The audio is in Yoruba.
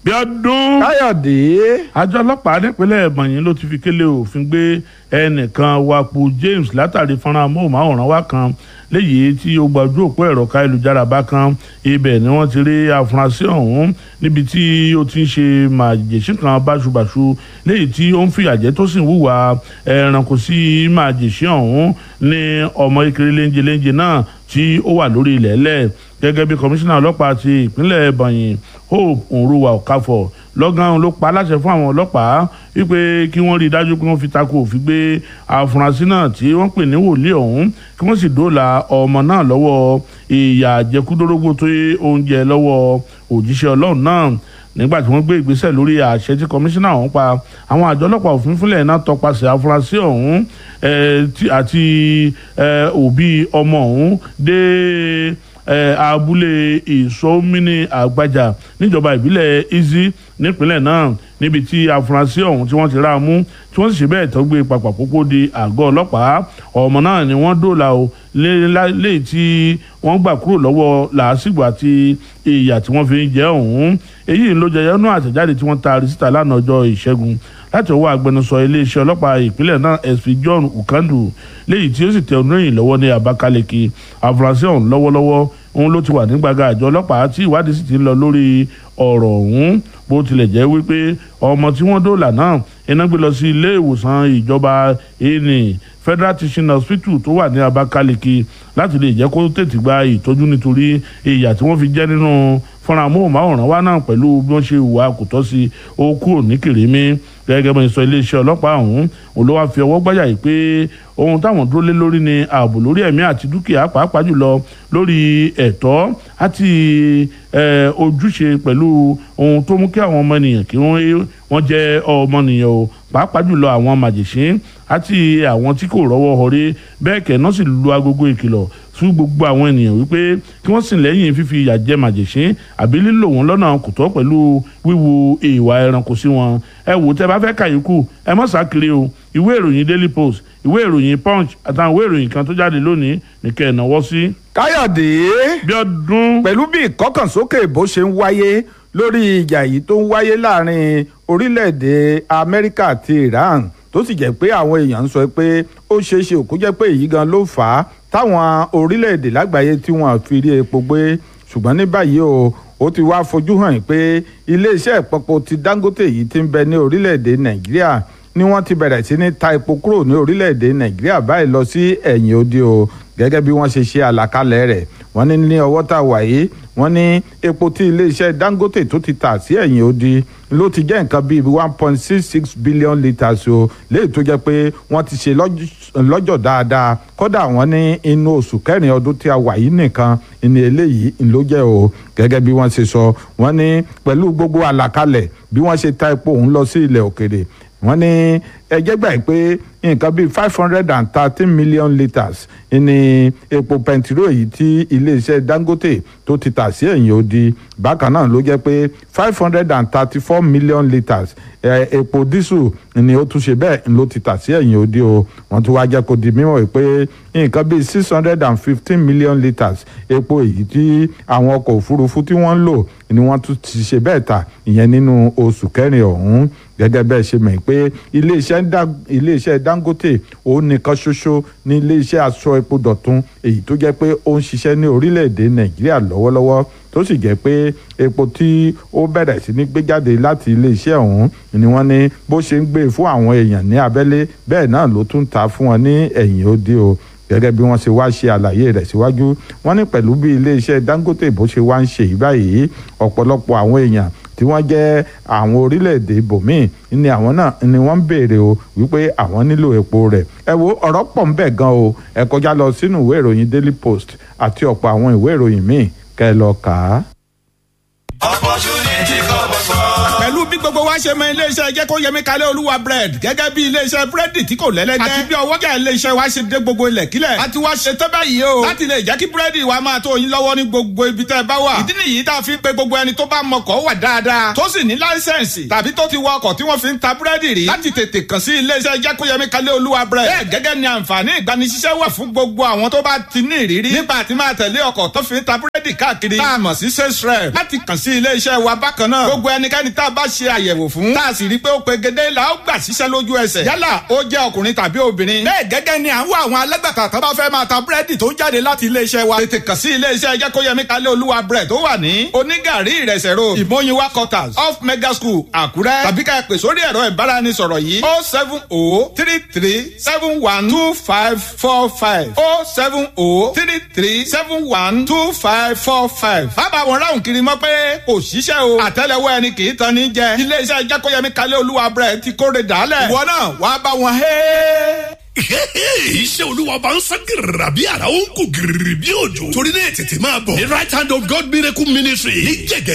bí ọdún káyọ̀dé àjọ ọlọ́pàá nípínlẹ̀ Ebonyi ló ti fi kélé òfin gbé ẹnìkan wapo James látàrí fọ́nrán amóhùnmáwòrán wa kan léyìí tí ó gbajú òpó ẹ̀rọ káyélujára bá kan ibẹ̀ ni wọ́n ti rí afurasí ọ̀hún níbi tí ó ti ń ṣe màjèṣí kan báṣubàṣu léyìí tí ó ń fìyà jẹ tó sì ń hùwà ẹranko sí màjèṣí ọ̀hún ní ọmọ ìkéré léńjẹ léńjẹ náà tí ó wà lórí ilẹ̀ ẹlẹ̀ gẹ́gẹ́ bí kọmíṣánná ọlọ́pàá ti ìpínlẹ̀ Ebonyi Hope Nruwa Okafor lọ́gán ló pa aláṣẹ fún àwọn ọlọ́pàá wípé kí wọ́n rí i dájú pé wọ́n fi tako òfin gbé afurasí náà tí wọ́n pè ní wòlíì ọ̀hún kí wọ́n sì dóòlà ọmọ náà lọ́wọ́ ìyà àjẹkúdórógbó tó oúnjẹ lọ́wọ́ òjíṣẹ́ ọlọ́run náà nígbà tí wọ́n gbé ìgbésẹ̀ lórí àṣẹ tí kọmíṣánná ọ̀hún pa àwọn àjọ ọlọ́pàá òfin fúnlẹ̀ náà tọpasẹ̀ afurasí ọ̀hún àti òbí ọmọ ọ̀hún dé abúlé ìsọmínì àgbàjà níjọba ìbílẹ̀ Izzi nípínlẹ̀ náà níbi tí afurasí ọ̀hún tí wọ́n ti rá a mú tí wọ́n sì ṣe bẹ́ẹ̀ tó gbé papà pópó di àgọ́ ọlọ́pàá ọmọ náà ni wọ́n dóòlà o léyìí tí wọ́n gbà kúrò lọ́wọ́ làásìgbò àti ìyà tí wọ́n fi ń jẹ ọ̀hún èyí ló jẹyọ nú àtẹ̀jáde tí wọ́n taari síta lánàá ọjọ́ ìṣẹ́gun láti ọwọ́ agbẹnusọ iléeṣẹ́ ọlọ́pàá ìpínlẹ̀ náà SP John Ukandu léyìí tí ó sì tẹ oníròyìn lọ́wọ́ ní Abakaliki afurasí ọ̀hún lọ́wọ́lọ́wọ́ òun ló ti wà ní gbàgà àjọ ọlọ́pàá tí ìwádìí sì ti ń lọ lórí ọ̀rọ̀ ọ̀hún bó tilẹ̀ jẹ́ wípé ọmọ tí wọ́n dóòlà náà iná gbé lọ sí ilé ìwòsàn ìjọba eni Federal Teaching Hospital tó wà ní Abakaliki láti lè jẹ́ kó tètè gba ìtọ́jú nítorí ìyà tí wọ́n fi jẹ́ nínú fọ́nrán amóhùnmáwòrán wa náà pẹ̀lú bí wọ́n ṣe wà kò tọ́ sí ó kúrò ní kèrémí gẹ́gẹ́ bí sọ iléeṣẹ́ ọlọ́pàá ọ̀hún olówó fi ọwọ́ gbáyà yìí pé ohun táwọn dúró lé lórí ni ààbò lórí ẹ̀mí àti dúkìá pàápàá jùlọ lórí ẹ̀tọ́ àti ojúṣe pẹ̀lú ohun tó mú kí àwọn ọmọ ènìyàn kí wọ́n jẹ́ ọmọnìyàn o pàápàá jùlọ àwọn màjèṣín àti àwọn tí kò rọ́wọ́ họrí bẹ́ẹ̀ kẹ́ náà sì lu agogo ìkìlọ̀ fún gbogbo àwọn ènìyàn wípé kí wọ́n sì lẹ́yìn fífi ìyà jẹ màjèṣín àbí lílò wọn lọ́nà kò tọ́ pẹ̀lú wíwu ìwà ẹranko sí wọn ẹ wò tẹ́ bá fẹ́ kàyíkù ẹ mọ̀ sákiri o ìwé ìròyìn Daily Post ìwé ìròyìn Punch àtàwọn ìwé ìròyìn kan tó jáde lónìí nìkẹ́ ẹ̀ náwó sí. káyọ̀dé bí ọdún. pẹ̀lú bí ìkọ́kànsókè bó ṣe ń wáyé lórí ìjà yìí tó ń wáyé láàrin orílẹ̀-èdè Amẹ́ríkà àti Iran tó sì jẹ́ pé àwọn èèyàn ń sọ pé ó ṣeé ṣe òkú jẹ́ pé èyí gan ló fà á táwọn orílẹ̀-èdè lágbàáyé tí wọ́n fi rí epo gbé ṣùgbọ́n ní báyìí o ó ti wá fojú hàn pé iléeṣẹ́ ìpọ̀pọ̀ ti Dangote yìí ti ń bẹ ní orílẹ̀-èdè Nàìjíríà ni wọ́n ti bẹ̀rẹ̀ sí ní ta epo kúrò ní orílẹ̀-èdè Nàìjíríà báyìí lọ sí ẹ̀yìn odi o gẹ́gẹ́ bí wọ́n ṣe ṣe àlàkalẹ̀ rẹ̀ wọ́n ní ní ọwọ́ tá a wà yìí wọ́n ní epo tí iléeṣẹ́ Dangote tó ti tà sí ẹ̀yìn odi ló ti jẹ́ nǹkan bíi one point six six billion litres o léyìí tó jẹ́ pé wọ́n ti ṣe lọ́jọ̀ dáadáa kódà wọ́n ní inú oṣù kẹrin ọdún tí a wà yìí nìkan ní eléyìí ló jẹ́ o gẹ́gẹ́ bí wọ́n ṣe sọ wọ́n ní pẹ̀lú gbogbo àlàkalẹ̀ bí wọ́n ṣe ta epo òun lọ sí ilẹ̀ òkèrè wọ́n ní ẹjẹ́ gbà pé nǹkan bíi five hundred and thirteen million litres ní epo pẹntiró yìí tí iléeṣẹ́ Dangote tó ti tà sí ẹ̀yìn odi bákan náà ló jẹ́ pé five hundred and thirty four million litres epo dísù ni ó tún ṣe bẹ́ẹ̀ ló ti tà sí ẹ̀yìn odi o wọ́n tún wá jẹ́ kó di mímọ̀ pé nǹkan bíi six hundred and fifteen million litres epo èyí tí àwọn ọkọ̀ òfurufú tí wọ́n ń lò ni wọ́n tún ti ṣe bẹ́ẹ̀ tà ìyẹn nínú oṣù kẹrin ọ̀hún gẹ́gẹ́ bẹ́ẹ̀ ṣe mọ̀ pé iléeṣẹ́ Dangote òun nìkan ṣoṣo ní iléeṣẹ́ aṣọ epo dọ̀tun èyí tó jẹ́ pé ó ń ṣiṣẹ́ ní orílẹ̀-èdè Nàìjíríà lọ́wọ́lọ́wọ́ tó sì jẹ́ pé epo tí ó bẹ̀rẹ̀ sí ní gbé jáde láti iléeṣẹ́ ọ̀hún ni wọ́n ní bó ṣe ń gbé fún àwọn èèyàn ní abẹ́lé bẹ́ẹ̀ náà ló tún ta fún wọn ní ẹ̀yìn odi o gẹ́gẹ́ bí wọ́n ṣe wá ṣe àlàyé rẹ̀ síwájú wọ́n ní pẹ̀lú bí iléeṣẹ́ Dangote bó ṣe wá ń ṣe yìí báyìí ọ̀pọ̀lọpọ̀ àwọn èèyàn tí wọ́n jẹ́ àwọn orílẹ̀-èdè bòmíì ni àwọn náà ni wọ́n ń béèrè o wípé àwọn nílò epo rẹ̀ ẹ wo ọ̀rọ̀ pọ̀ ń bẹ gan o ẹ kọjá lọ sínú ìwé ìròyìn Daily Post àti ọ̀pọ̀ àwọn ìwé ìròyìn míì kẹ́ ẹ lọ kà á. opportunity kọ́ bọ̀ sọ. pẹ̀lú bí gbogbo wa ṣe mọ iléeṣẹ́ jẹ́ kó yẹmi kalẹ̀ olúwa bread gẹ́gẹ́ bí iléeṣẹ́ búrẹ́dì tí kò lẹ́lẹ́gbẹ́ àti bí ọwọ́jà iléeṣẹ́ wa ṣe dé gbogbo ilẹ̀ kílẹ̀ àti wá ṣe tẹ́ báyìí o láti lè jẹ́ kí búrẹ́dì wa máa tó yín lọ́wọ́ ní gbogbo ibi tẹ́ ẹ bá wà ìdí nìyí tá a fi ń pe gbogbo ẹni tó bá mọkọ̀ wà dáadáa tó sì ní láísẹ̀nsì tàbí tó ti wọ ọkọ̀ tí wọ́n fi ń ta búrẹ́dì rí láti tètè kàn sí iléeṣẹ́ jẹ́ kó yẹmi kalẹ̀ olúwa bread bẹ́ẹ̀ gẹ́gẹ́ ni àǹfààní ìgbanisíṣẹ́ wà fún gbogbo àwọn tó bá ti ní ìrírí nípa àti máa tẹ̀lé ọkọ̀ tó fi ń ta búrẹ́dì káàkiri tá a mọ̀ sí sales rep láti kàn sí iléeṣẹ́ wa bákan náà gbogbo ẹnikẹ́ni tá a bá ṣe àyẹ̀wò fún tá a sì rí i pé ó pegedé la ó gbà síṣẹ́ lójú ẹsẹ̀ yálà ó jẹ́ ọkùnrin tàbí obìnrin bẹ́ẹ̀ gẹ́gẹ́ ni à ń wá àwọn alágbàtà tó bá fẹ́ máa ta búrẹ́dì tó ń jáde láti iléeṣẹ́ wa tètè kàn sí iléeṣẹ́ jẹ́kóyẹmí kalẹ̀ olúwa bread tó wà ní onígàrí ìrẹsẹ̀ road ìmọ̀yinwá quarters off mega school àkúrẹ́ tàbí ká ẹ pè sórí ẹ̀rọ ìbáraẹnisọ̀rọ̀ yìí oh seven oh three three seven one two five four five oh seven oh three three seven one two five four five. bàbá wọn ráhùn kiri mọ́ pé kò ṣiṣẹ́ o àtẹ́lẹwọ́ ẹni kì í tan ní jẹ iléeṣẹ́ jẹ́kóyẹmí kalẹ̀ olúwa bread ti kóre dàálẹ̀ ìwọ náà wàá bá wọn hẹ́ẹ́ iṣẹ́ olúwa bá ń sán gírìrà bí ara ó ń kú gírìrì bí òjò. torí náà tètè máa bọ̀. the right hand of God miracle ministry ní jẹ̀gẹ̀